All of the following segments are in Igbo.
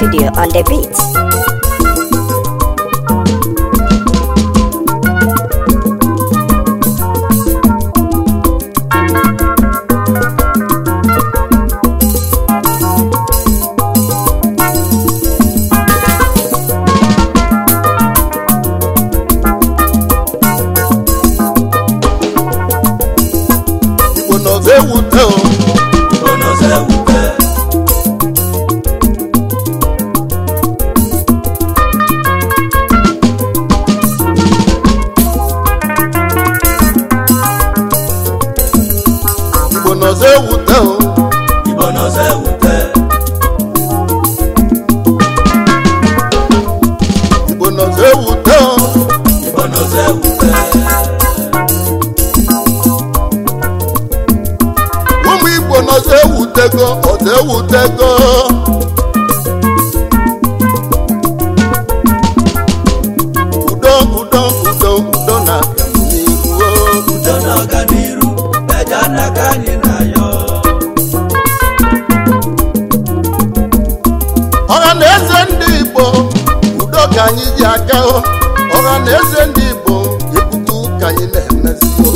Studio on the beat. igbo nọzọ ewute o Onoze ewute, igbo nọzọ ewute o Igbo nọze ewute, igbo nọzọ ewute o Igbo nọze ewute, ụmụ igbo nọzọ ewutego ọzọ ewutego udo udo udo udo na n'ihu o udo na ọganiru, eje anaka anyị na-ayọ. ọha na eze ndị igbo udo ka anyị ji aka o ọha na eze ndị igbo ebutu ka anyị na-emezi o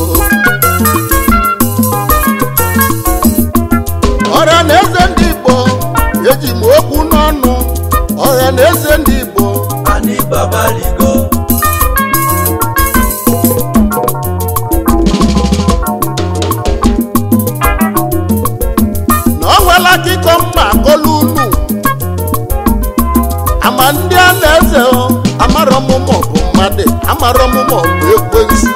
ọha na eze ndị igbo eji m okwu n'ọnụ ọha na eze ndị igbo Ani babaligo, na ọ nwela akịkọ mma akọla unu ama ndị a na-eze o amarọ m ma ọ bụ mmadụ amarọ m ma ọ bụ ekwensu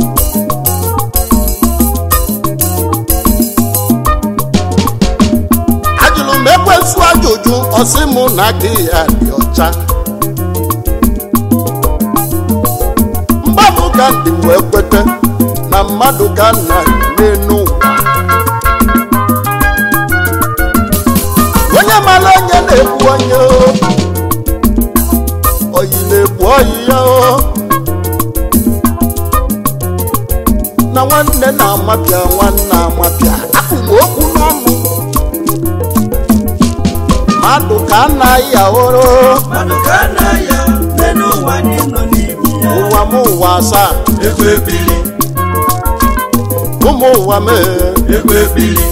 ajụrụ m ekwensu ajụjụ ọsị mụ na aka ya dị ọcha mgbabụ ka ndị wee kwete na mmadụ ka nna n'elu ụwa onye mara onye na-egbu onye o. oyi na-egbu oyi ya o na nwanne na-amapịa nwanne amapịa akụkụ okwu n'ọnụ mmadụ ka a na-ayị ahụrụ mmadụ ka a na-aya, n'elu ụwa anyị nọ n'ibi ya. ụwa m ụwa asaa Ego ebili, ụmụ ụwa mee ego ebili,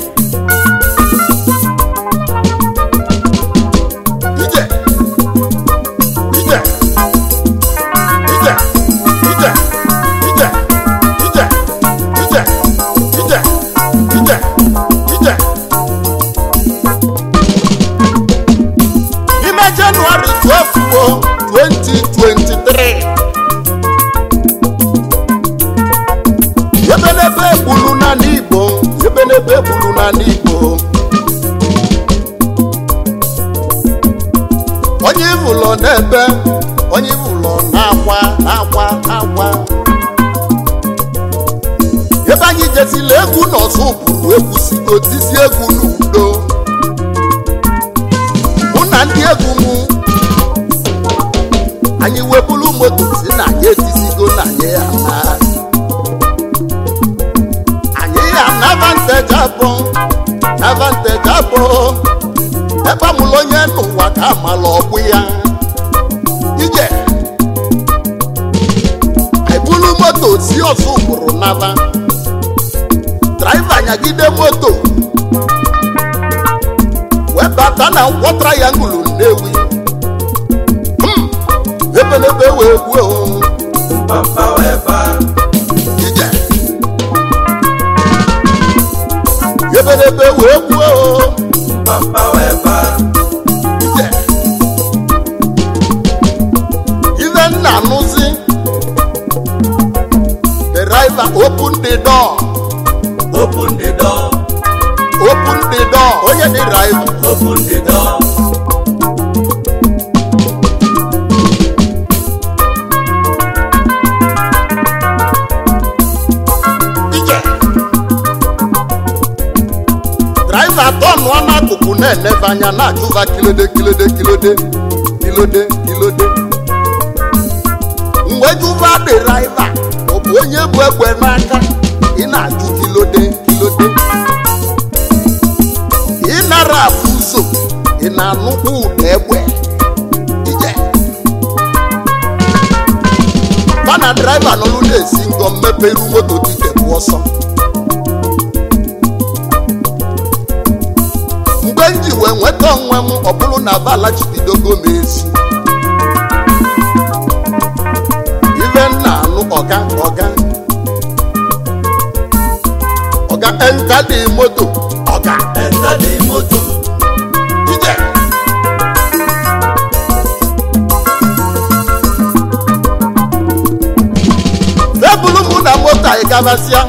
ije ije ije ije ije ije ije ije ije ije n'ime jenụwarị 12 o 2023 ebenebe egbulu na n'igbo ebenebe egbulu na n'igbo onye ivụlọ n'ebe onye ivụlọ na-akwa na-akwa na-akwa ebe anyị jesila egwu n'ọzọ ụbụrụ egwu sigo tisi egwu n'udo mụ na ndị egwu mụ anyị webulu moto si na anyị etisigo na anyị ya na anyị ya na vantage abụ na vantage abụ ebe amụlụ onye n'ụwa ka amala ọgbụ ya ije ebulu moto si ọzọ ụkpụrụ naba draiva nyagide moto wee bata na nkwọ trayangulu nnewi Hmm, ebelebe wee gwuo papa wee baa. ije ebelebe wee gwuo Papa wee baa. ije ife nna anụzi the driver open the door Open the door, open the door onye dị driver open the door. ije driver tọnụọ n'akụkụ na-enebe anya na-achụva kilode kilode kilode kilode kilode mgbe jụva dị driver ọ bụ onye bụ egbe n'aka ị na-ajụ kilode kilode ị nara afụ ụzọ ị na-anụkwu ụda egbe fa na draiva n'ọlụ na-esi ngọ mmepe iru moto dike bụ ọsọ mgbe m ji wee nweta onwe m ọ bụrụ na balachibidogo m ezi ife m na-anụ ọga ọga ọga enta dị moto ọga enter the motor ije ebulu mụ na moto anyị gabasịa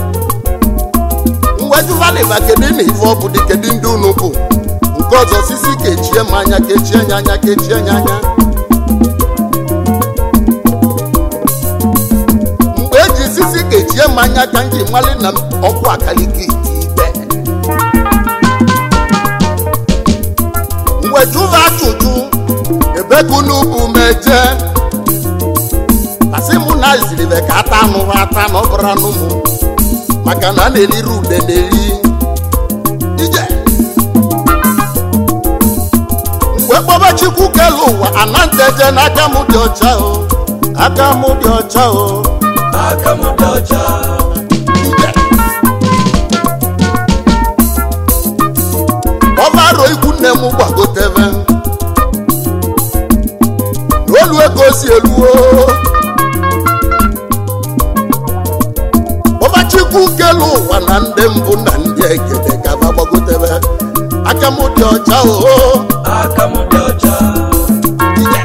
mgbejuvalịba kedu na ife ọ bụ dị kedu ndị unu bụ nke ọzọ sisi kechie m anya kechie nya anya kechie nya anya mgbe eji sisi kechie m anya ka m ji mali na m ọkụ akaliki ite ikpe mgbe jụva ajụjụ ebe ka unu bụ meje asị mụ na ziribe ka ata anụ ha ata na ọ bụrụ anụ mụ maka na a na-eriri ude na-eri ije mgbe kpọba chukwu kelu ụwa ananteje n'aka m dị ọcha o aka m dị ọcha o aka m dị ọcha ije ọbaro ikwu nne m gbagotebe n'olu ego si eluo ọbachukwu kelu ụwa na ndị mbụ na ndị egede gaba gbagotebe aka m dị ọcha o aka m dị ọcha ije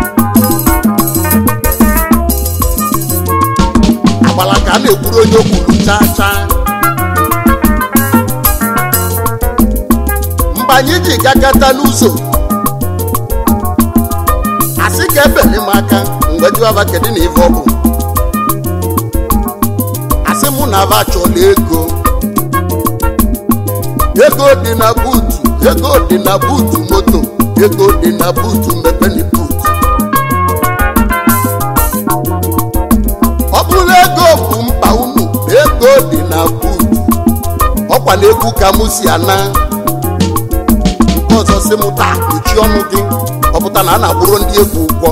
agbala ka a na-ekwuru onye okwuru chaa chaa mgbe anyị ji gakata n'ụzọ asị ka ebeli m aka mgbe jụaba kedu na ife ọ bụ asị mụ na aba chọla ego ego dị na buutu ego dị na buutu moto ego dị na buutu mepeni buutu ọ bụrụ ego bụ mkpa unu ego dị na buutu ọkwa na egwu ka mụ si ana nke ọzọ sị m taa kpuchie ọnụ gị ọ pụta na a na-agbụrụ ndị egwu ụgwọ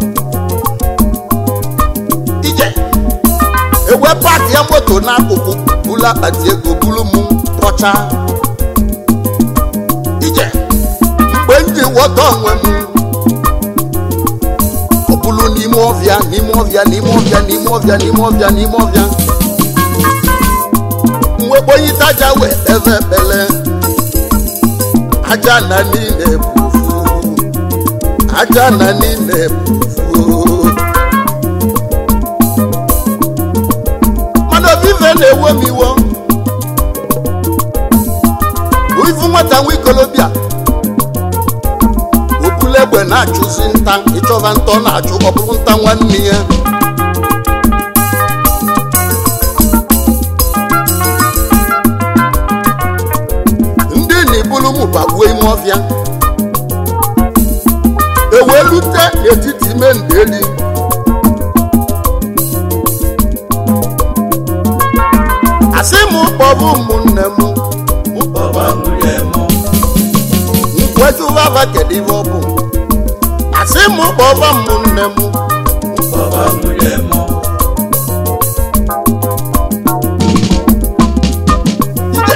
ije ewe paakị ya moto n'akụkụ bulu akpati ego bulu m pọcha ije mgbe m ji ghọta onwe m ọ bụrụ n'ime ọbịa n'ime ọbịa n'ime ọbịa n'ime ọbịa n'ime ọbịa n'ime ọbịa mwekponyite aja wee ebe ekpele aja na niile ebufu aja na niile ebufu mana obive na-ewe m iwo ifu nwata nwa ikolobịa obula egbe na-achụzi nta ịchọba nta ọ na-achụ ọ bụrụ nta nwanne ya ndị na-ebulu m bagbuo ime ọfịa ewee lute n'etiti ime ndeli asị m kpọbụ ụmụnne m baba nwunye m nkwejụvava kedu ife ọ bụ asị m kpọba ụmụnne m baba nwunye m ije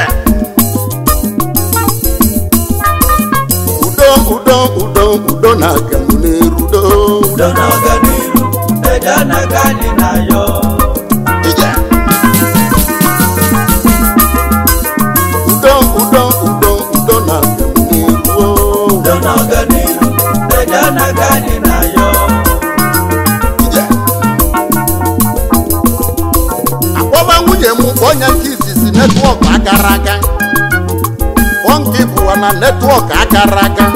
udo udo udo udo na-aga m n'erudo udo na ọganiru eje anaga anyị na yọ ije udo udo udo udo na-aga m n'eruo udo na ọganiru eje anaga anyị na yọ ije akpọba nwunye m onye nke izizi netwọk agara aga bọnki bụwa na netwọk agara aga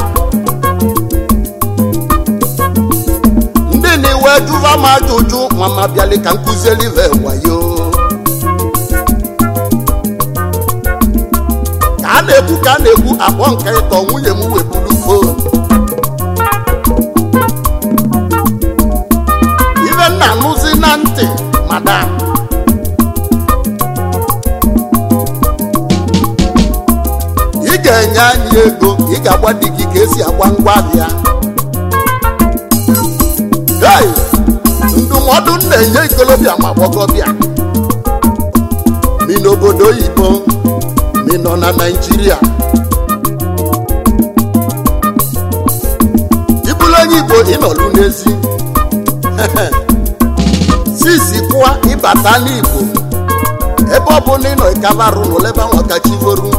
ndị na-iwe jụva m ajụjụ nwa ma bịali ka nkụzielive wayo ka a na-ekwu ka a na-ekwu akpọ nke ịtọ nwunye m weburu fon ife nna anụzi na ntị madam ị ga-enye anyị ego ị ga-agwa di gị ka esi agba ngwa ahịa hei ndụ ndụmọdụ m na-enye ikolobịa ma gbọgọbịa mi n'obodo oyibo mi nọ na naijiria ịbụrụ onye igbo ịnọlụ n'ezi sisi kụwa ịbata n'igbo ebe ọ bụ na ịnọ ịkabarụ n'olebe ahụ ọkachivoru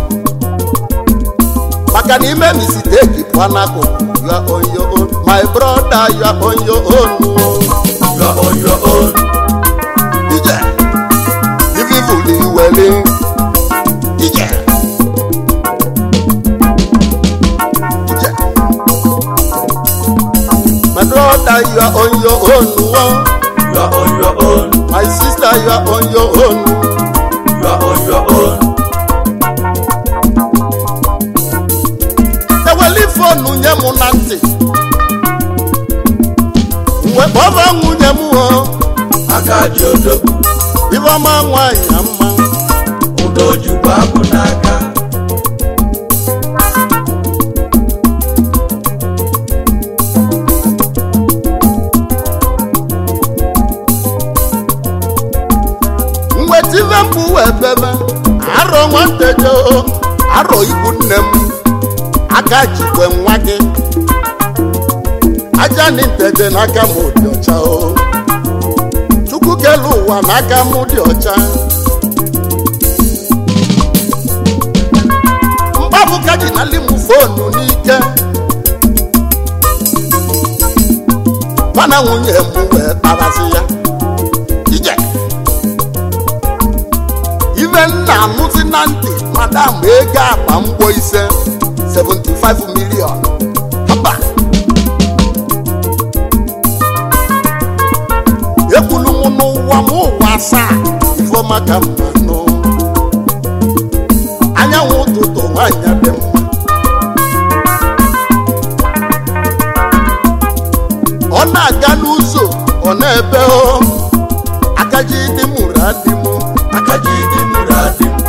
maka na ime misteki pụọ n'akụkụ you are on your own my brother you are on your own You are on your own. ije ife ifuli iweli ije ije my brother you are on your own oh. You are on your own. my sister you are on your own You are on your own. eweli fonu nye m na ntị mgbe kpọba nwunye m o Aka ji odogwu. ifeọma nwanyị na mma Ụdọ ojukwu abụ n'aka. nweta ife mkpu wee bebe arọ nwanteje o arọ ikwu nne m aka jikwe nwa gị aja na nteje n'aka m dị ọcha o chukwu kelu ụwa n'aka m dị ọcha mgbapụka ji na limu fonu n'ike mana nwunye m wee kparazi ya ije ife nna anụzi na ntị madam ego akpa mgbo ise 75 million haba ekwulu m n'ụwa m ụwa asaa ifeọma ka mmanụ anyanwụ ụtụtụ nwanyị dị mma ọ na-aga n'ụzọ ọ na-ebe o akaji dị mụrụ adị m Aka ji dị mụrụ adị m.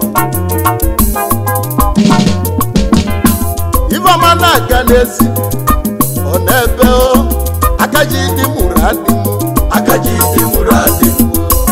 ifeọma na-aga n'ezi ọ na-ebe o akaji dị mụrụ adị m Aka ji dị mụrụ adị m.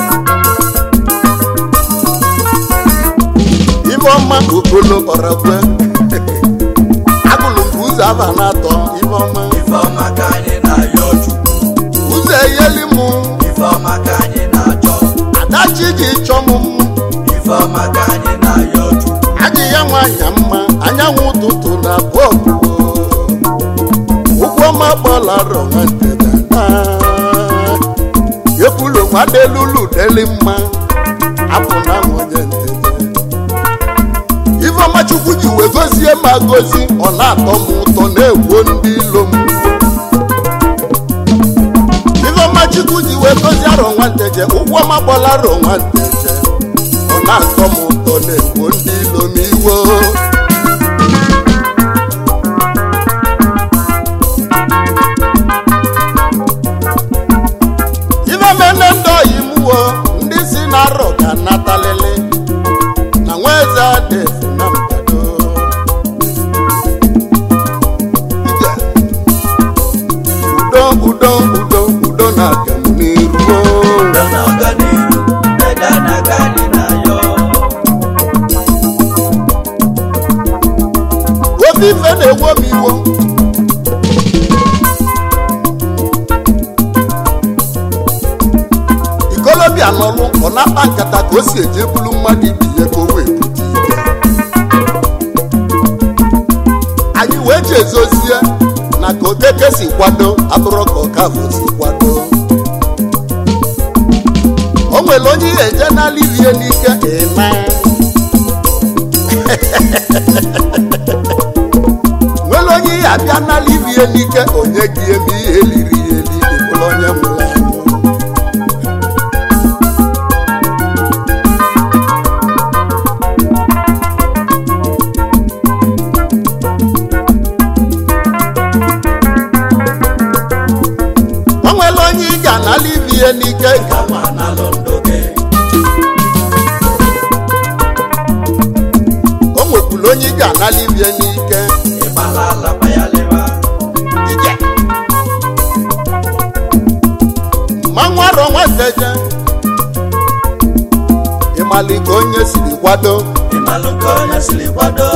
ifeọma okolo ọrakwe agụlụ nke ụzọ aba na-atọ ifeọma Ifeọma ka anyị na-ayọ Chukwu. ụzọ eyeli m Ifeọma ka anyị na-achọ. adachi ji chọ m mma Ifeọma ka anyị na-ayọ Chukwu. adị ya nwanyị mma anyanwụ ụtụtụ na bọọbụ ụgwọma gbalarọ nwantedana ekwulu nwadelulu deli mma apụ na nwunye ntede ifeọma chukwu ji wee gozie ma gozi ọ na-atọ m ụtọ na-egwo ndị ilo m ifeọma chukwu ji wee gozie arọ nwanteje ụgwọma gbalarọ nwanteje ọ na-atọ m ụtọ na-egwo ndị ilo m iwo ife mene ndị oyi m wo ndị si na arọ ga-anatalịlị na nwa eze adefu na mbado Ije. udo udo udo udo na-aga m n'iru Udo na ọganihu. Ede na-aga anyị na-ayọ. ofe ife na-ewo m iwo ikolobịa n'ọlụ ọ na-akpa nkata ka o si eje bulu mmadụ ibi ya ka o wee bute ike anyị wee ji ezozie na ka okeke si kwado abụrụ ka ọkafọ si kwado o nwere onye ihe eje n'ala irie n'ike ịna nwere onye ihe abịa n'ala irie n'ike onye gị eme ihe eliri ya eli ịbụrụ onye nwụrụ anwụ o nwere onye ị ga n'ala irie n'ike Ka nwa na-alụ ndụ gị. o nwekwuru onye ị ga n'ala irie n'ike Ịgbala ala payalịba. ije mmanwụ arọ nwanteje ịmali ka onye siri kwado ịmalụ ka onye siri kwado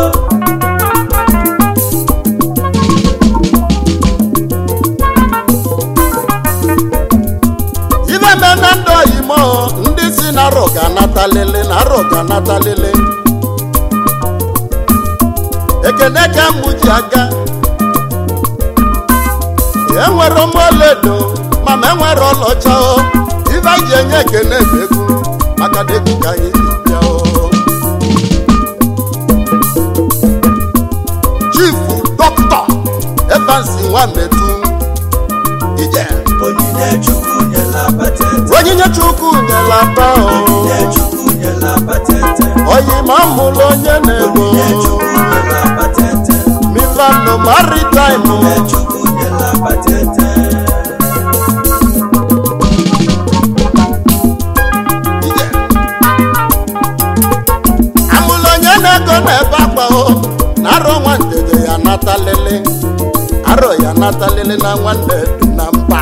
ibe me na ndị oyimo ndị si na arọ ga-anata lele na arọ ga-anata lele ekene ka mụ ji aga enwere m ọlaedo mana enwere ọlaọcha o ibe anyị ji enye ekene bụ egwu maka na egwu ka anyị ji bịa o chifu dọkịta evans nwametu ije onyinye chukwu nyela patete onyinye chukwu nyela ata onyinye o chukwu nyela patete oyi ma mụrụ onye na-ego onyinye chukwu nyela patete milano maritime onyinye chukwu nyela patete ije amụrụ onye na-ego na-ebe akpa o na arọ nwantede ya natalele arọ ya natalele na nwanne dị na mba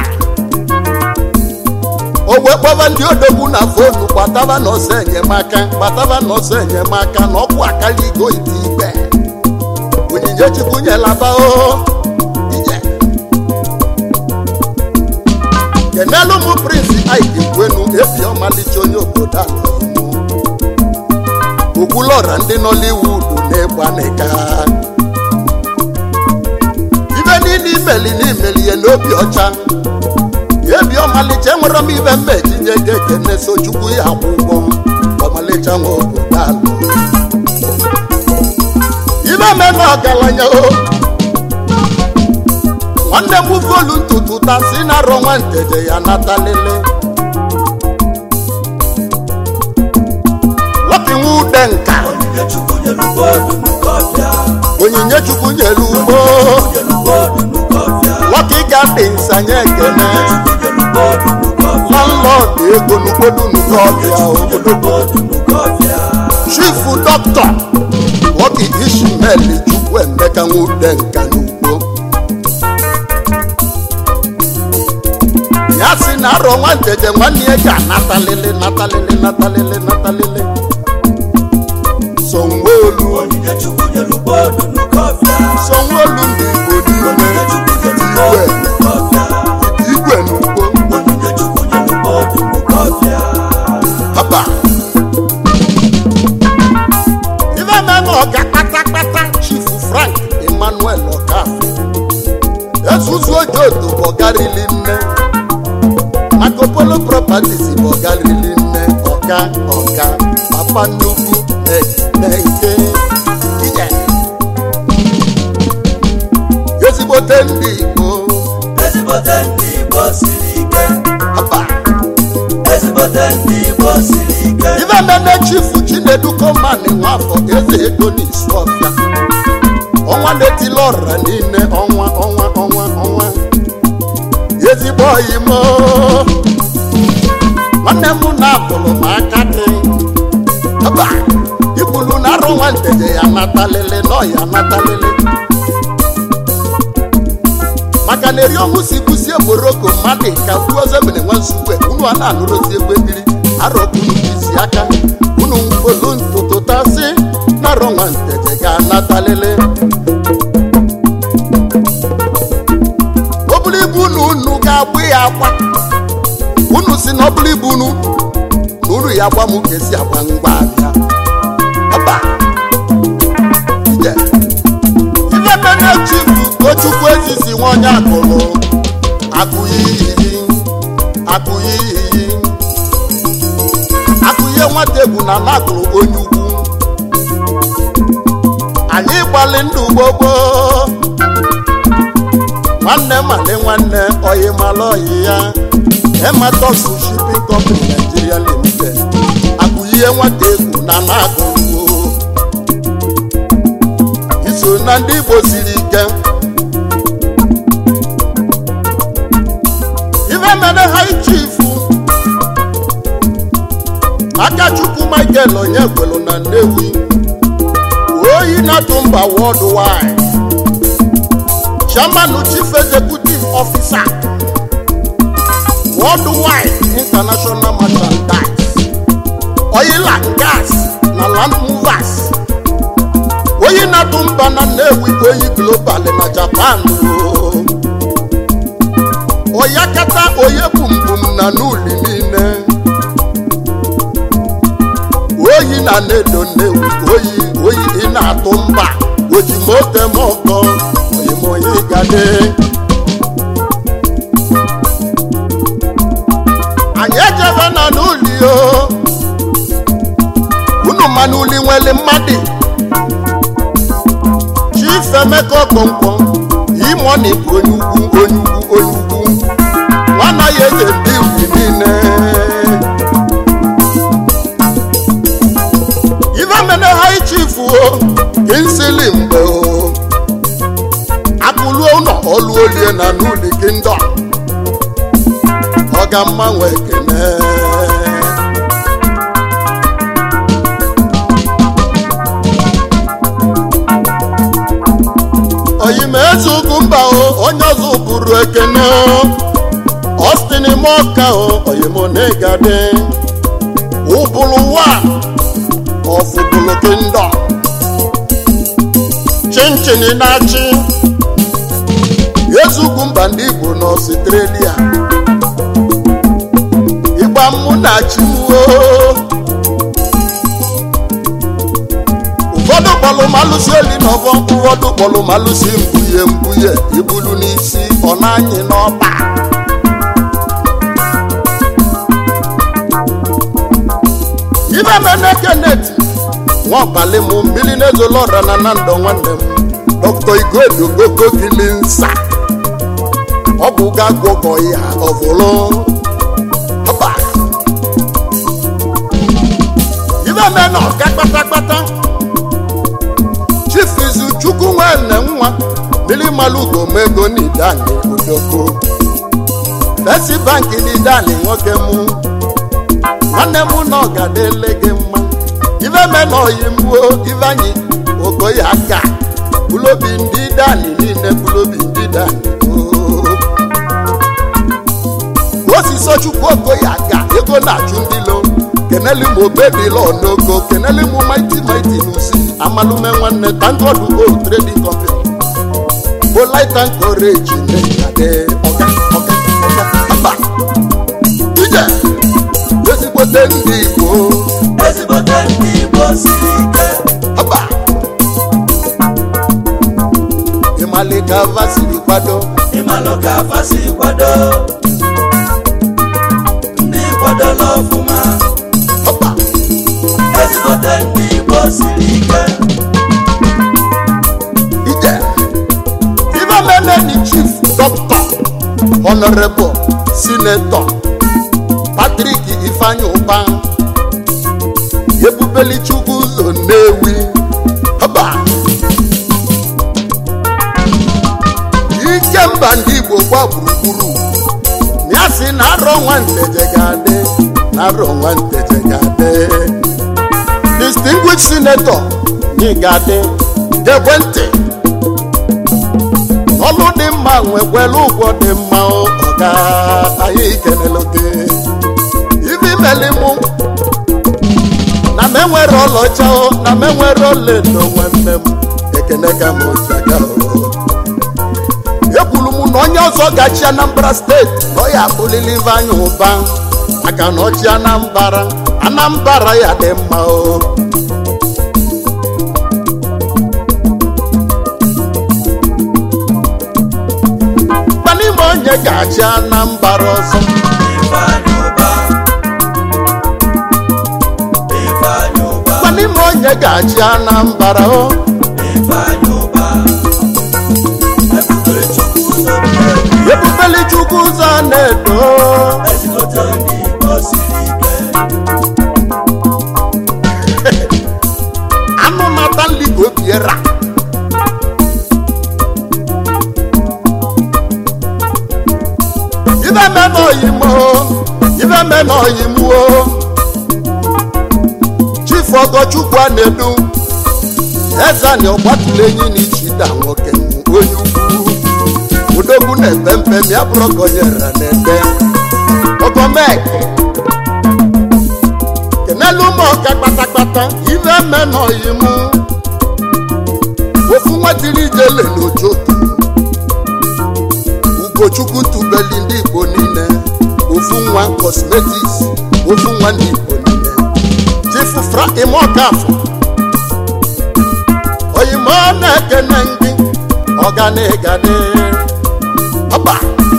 ogbe kpọba ndị odogwu na fonu gbataba n'ọsọ enyemaka gbataba n'ọsọ enyemaka na ọkụ akaligo ite ikpe onyinye chukwu nyelaba o ije kenelu mụ prinsi aiki kwenu ebi ọmalịcha onye obodo ala imo okwulọra ndị nọliwud na-egba n'ịka ibe niile imeli n'imeli ya n'obi ọcha ebi ọmalịcha enwere m ibe mma ejinye ga ekene so chukwu ya akwụ ụgwọ ọmalịcha nwa obodo ala ibe meme ọgaranya o nwanne m volu ntutu ta si na arọ nwanteje ya natalele lọpinwe ude nka onyinye chukwu nyelu bọọdụ n'ụkọbịa onyinye chukwu nyere ugbo nyelu bọọdụ n'ụkọbịa lọki gadins anyị ekene chukwu nyelu bọọdụ n'ụkọbịa landlord ego n'ugbodu n'ụkọbịa obodo nyelu bọọdụ n'ụkọbịa chifu dọkịta lọki ishmael chukwu emeka nwude nka n'ugbo ya si na arọ nwanteje nwanne ya ga-anatalele natalele natalele natalele sonwolu onyinye chukwu nyelu bọọdụ n'ụkọbịa sonwolu ndị igbo onyinye niile chukwu nyelu igwe bọọdụ n'ụkọbịa igwe n'ugbo onyinye chukwu nyelu bọọdụ n'ụkọbịa haba ife meme ọga kpatakpata chifu frank emmanuel ọkafọ ezuzu ojodo bụ ọgarili nne makopolo properties bụ ọgarili nne ọga ọga papa nnukwu na-nke ije ezigbote ndị igbo ezigbote ndị igbo siri ike haba ezigbote ndị igbo siri ike ife meme chifu chinedu komani nwafọ eze ego n'isu ọfịa ọnwa na-etili ọra niile ọnwa ọnwa ọnwa ọnwa ezigbo oyi m nwanne m na-abụrụ m aka dị aba ikwulu na arụ nwanteje ya natalele nọ ya natalele maka na eri ọnwụ si kwụsị egboroko mmadụ ka kwuo ọzọ mere nwe nsukwe unu a na-anụrụzi egbe mmiri arọkunu isi aka unu olu ntụtụ tasị na arọ nwanteje ga-anatalele ọ bụrụ ibu unu unu ga-agbụ ya akwa unu si na ọ bụrụ ibu unu na unu ya gba m ka esi agba ngwa abịa ọba ije ife mene chifu tochukwu ezisi nwa onye akụrụ akụyi iyi akụyi iyi akụye nwata egwu na nakụrụ onye ukwu anyị gbalị ndụ gbogbo nwanne mali nwanne oyi mala oyi ya ematosu shipping company nigeria limited akụyihe nwata egwu na na-agụgbo iso na ndị igbo siri ike ife mere high chief akachukwu michael onye kwelu na nnewi oyi na-atụ mba worldwide chairman chief executive officer worldwide international merchandise oil and gas na land movers oyi na-atụ mba na nnewi oyi global na japan o. oyakata oye bumbum na n'uli niile oyi na nedo nnewi oyi oyi ị na-atụ mba ojimotemọkọ oyimoyi gade anyị ejebe na n'uli o unu ma n'uli nwere mmadụ chief emeka ọkpọnkpọ imoni bụ onye ugwu onye ugwu onye ugwu nwana ya eze ndị ugwu niile ife mene hai chief o kinsili mgbe o akụluo ụlọ ọlụ olie na n'uli kingdom ọ ga mmanwe ekene oyime eze ugwu mba o onye ọzọ bụrụ ekene o ọstin mọka o oyimonegade ụbụlụ wa ọfụbụlụ kingdom chinchin na-achị eze ugwu mba ndị igbo na ọstrelia ịgba mụ na chiwo ụfọdụ kpọlụ malụsi eli n'ọbọ ụfọdụ kpọlụ malụsi mbuye mbuye ibulu n'isi ọ na-anyị n'ọba ibe mene keneti nwaọbali mụ mmiri na-ezolọra na na ndọ nwanne m dọkịta igwedogogo gili nsa ọ bụ ga gwọgọ ya ọvụlụ ọba ibe mene ọga kpatakpata chief izu chukwu nwanne nwa mmiri malugo mego n'idani odoko fesi banki n'idani nwoke mụ nwanne m na ọ ga-adịle gị mma ife me na oyi mgbuo ife anyị okoye aka bulobi ndị dani niile bulobi ndị dani osisi chukwu okoye aka ego na-achụ ndị lo keneli m obedila onogo keneli m maiti maiti n'usi amalume nwanne tangodu o trading company bolite and courage na-egade ọga ọga ọga mba ije ezigbote ndị igbo ezigbote ndị igbo siri ike Haba! ịmali ka ava siri kwado ịmalụ ka afa si kwado ndị kwadola ọfụma Haba! ezigbote ndị igbo siri ike ije ife meneni chief dọkịta honorable sinetọ patrik ifeanyi ụba ebubeli chukwu ụzọ nnewi Haba! ike mba ndị igbo gba gburugburu ya si na arọ nwanteje ga-adị na arọ nwanteje ga-adị distinguished senator gị ga-adị gekwe ntị ọlụ dị mma nwekwere ụgwọ dị mma o, ọga anyị kelele gị ibi meli mụ na m enwere ọlaọcha o na m enwere ọlaedo nwanne m ekene ka m ojaga o ekwuru m na onye ọzọ gachi anambra steeti na ọ ya abụlili anya ụba maka na ọchị anambra anambra ya dị mma o gbanime onye ga-achị anambra ọzọ ifeanyị ụba ifeanyị ụba gbanime onye ga-achị anambra o ifeanyị ụba ebube chukwu ụzọ mmeri ebubeli chukwu ụzọ na-edo ezigbote ndị igbo siri ike anụ mata nligo obiera ibe me n'oyimo ibe me n'oyimuo chief ọgọchukwu a na-edu ezani ọgbatụla enyi na ichida nwoke onye ukwu odogwu na-epe mpe ma ya bụrụ ka onye rere na-ede mek kenelu ụmụ ọka kpatakpata ife eme n'oyi mụ ofu nwa tiri ijele n'ojoto ugochukwu tubeli ndị igbo niile ofu nwa cosmetics ofu nwa ndị igbo niile chifu fra imokafọ oyimo na-ekene gị ọganigadi ọba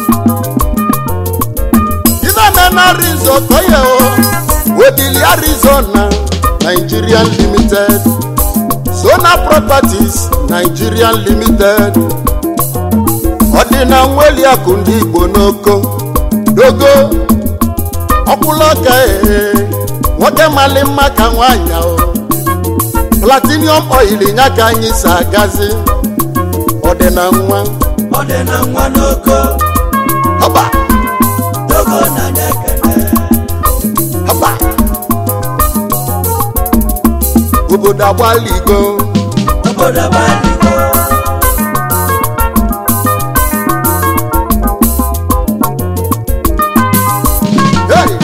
ife arizo toye o wedili arizona nigerian limited sona properties nigerian limited ọdịna nweli akụ ndị igbo n'oko dogo ọkwụlọka ee nwoke mali mma ka nwanyị o platinum oil nya ka anyị si agazi ọdịna nwa ọ dị na nwa n'oko ọba dogo na na-ekene ọba obodo agbaligo obodo baligo Hey!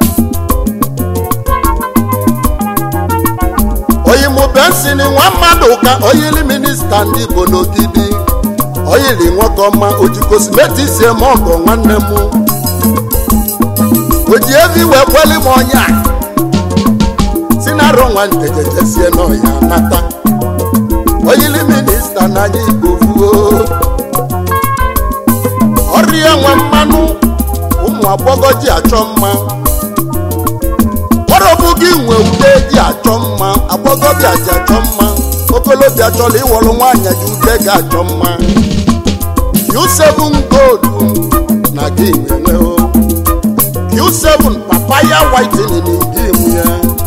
oyimubensini nwa mmadụ ka oyili minista ndị igbo n'ogidi oyili nwoke ọma oji kosmetis eme ọgọ nwanne m oji evi wee kweli m ọnya si na arụ nwa ntejejesie n'ọya nata oyili minista na anyị igbo vuo ọrịa nwe mmanụ ụmụ agbọghọ ji achọ mma ọrọbụ gị nwe ude ji achọ mma agbọghọbịa ji achọ mma okolobịa chọrọ ịwọrọ nwaanyị ji ude ga-achọ mma q7 gold na gị nwenwe o q7 papaya whitening gị nwe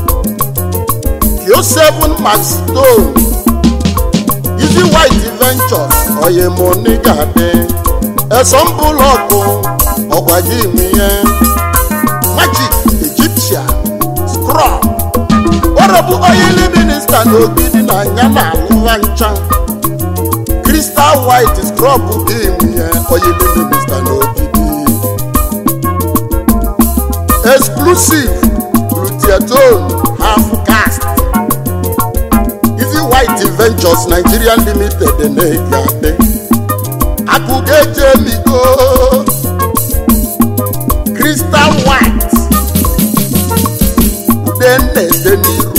q7 max stone easy white ventures oyemoni ga-adị esombụlọkụ ọkwa gị nwe ya magic egyptian scrub ọrọbụ oyili minista n'ogidi na anya na alụwa ncha crystal white scrub dị nwunye oyili minista n'ogidi exclusive glutathione half cast easy white ventures nigeria limited na-ege adị akụga eji emigo crystal white ude na-ede n'iru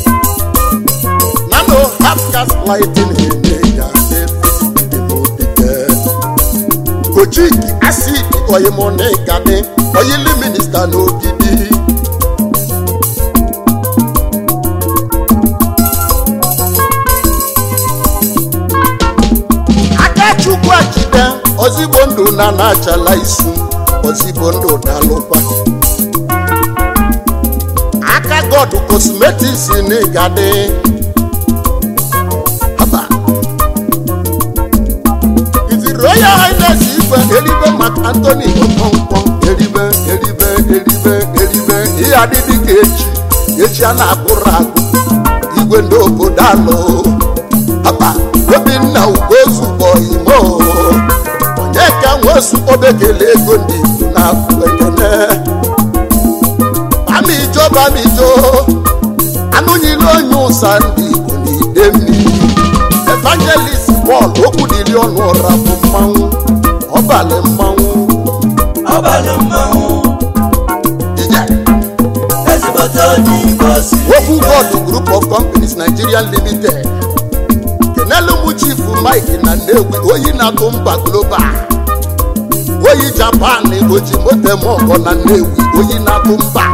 nano half cast lighting eme ga efidimodike kojik acid oyimonigadi oyili minista n'ogidi akachukwu achide ozigbo ndụ na na-achala isi ozigbo ndụ dalụkwa aka god cosmetics n'igadi haba izi royal highness igwe eribe maka antony okonkwo eribe eribe eribe eribe ihe adịdị ka echi echi a na-agụrụ agụ igwe ndị obodo alụ haba obinna ugozugbo imo onye ka nwesu obekele ego ndị igbo na-afụ ekene bamijo bamijo anụnyila onye ụsa ndị igbo n'ide mmiri evangelist pọl okwu dịrị ọnụ ọra bụ mmanwụ ọbalị mmanwụ ọbalụ mmanwụ ije ezigbote onye igbo si okwu god group of companies nigeria limited kenelu mụ chifu mike na nnewi oyi na-atụ mba global oyi japan oji motem ọgọ na nnewi oyi na-atụ mba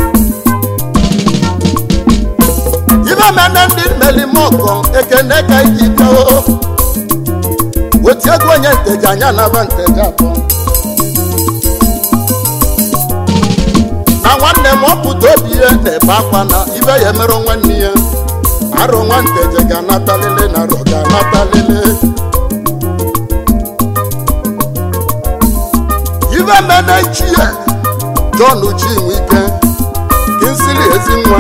ibe mene ndị melimọgọ ekene ka iji koo weti ego onye nteji anya naba nteji atọ na nwanne m ọpụta obi ihe na-ebe akwa na ibe ya emerụ nwanne ya arụ nwa nteje ga-anatalele na arọ ga-anatalele ibe mene chie john chinwike kinsili ezinwa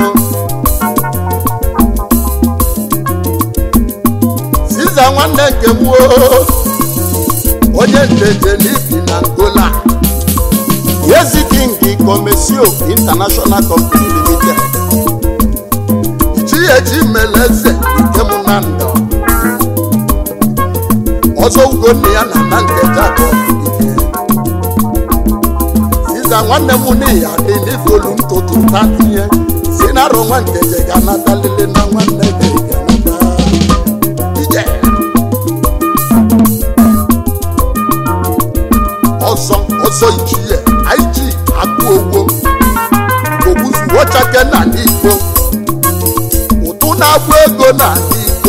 siza nwanne nke gbuo onye nteje n'ibi na ngola yezi king Comesio International Company Limited Ichieji Meleze nke mụ na ndọ ọzọ ugonna ya na na ntecha abụọ dike Siza nwanne m n'ihi adị n'ifolu ntụtụ ta tinye si na arụ nwa nteje ga-anata lele na nwanne gị ga-anata ije ọzọ ọzọ ichie ig akụ ogbo ogbuzuwochake na n'igbo ụtụ na-agba ego na n'igbo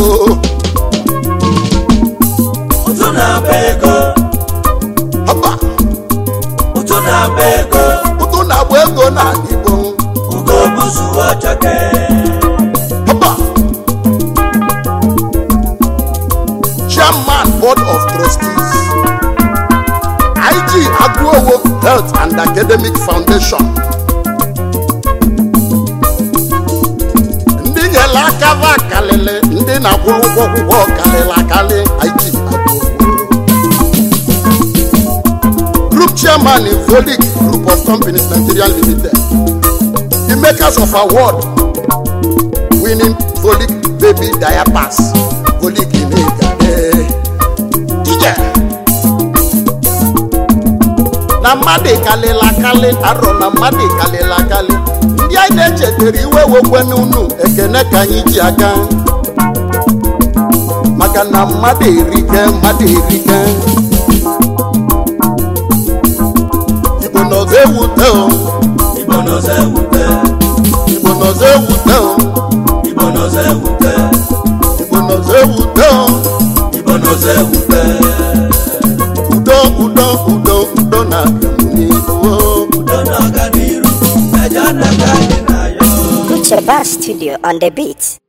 ụtụ na-agba ego ọba ụtụ na-agba ego ụtụ na-agba ego na n'igbo ugo buzuo chake ọba chairman board of trustees ig agụowo health and academic foundation ndị nyere aka va kalịlị ndị na-akwụ ụgwọ akwụkwọ kalịlị akalị ig agụowo group chairman in Volic group of companies nigeria limited the makers of award winning Volic baby diapers Volic imegade ije na mmadụ kalịla akali arọ na mmadụ kalịla akali ndị anyị na-echetara iwe wekwe n'unu ekene ka anyị ji aga maka na mmadụ erike mmadụ erike igbo nọzọ ewute o igbo nọzọ ewute igbo nọzọ ewute o igbo nọzọ ewute igbo nọzọ ewute o igbo nọzọ ewute udo udo udo udo na n'ihu udo na ọganiru eje anaga dị na ya Kucheba Studio on the beat.